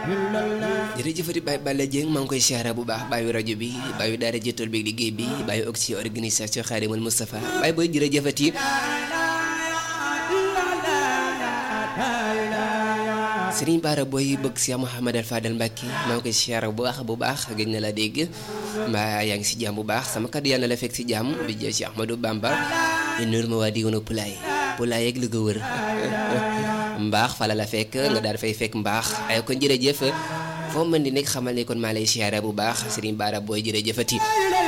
jërëjëfati Baye Balla Dieng maa ngi koy siyaara bu baax bàyyi rajo bi bàyyi daara jëttal bi liggéey bi bàyyi oxy organisation Xaadimal Moustapha bàyyi booy jërëjëfati Sëriñ Baara booy bëgg si Mouhamad Al Fadal Mbacke maa ngi koy siyaara bu baax bu baax gëj na la dégg mbaa yaa ngi si jàmm bu baax sama kàddu yàlla na la fekk si jàmm bi jël si Ahmadou Bamba di nuur ma waa diwoon Pulaay Pulaay ak li ko wër mbaax fala la fekk nga daal fay fekk mbaax ay kon jërëjëf foo mën di nekk xamal ne kon maa lay siyaara bu baax Sëriñ Baara booy jërëjëfati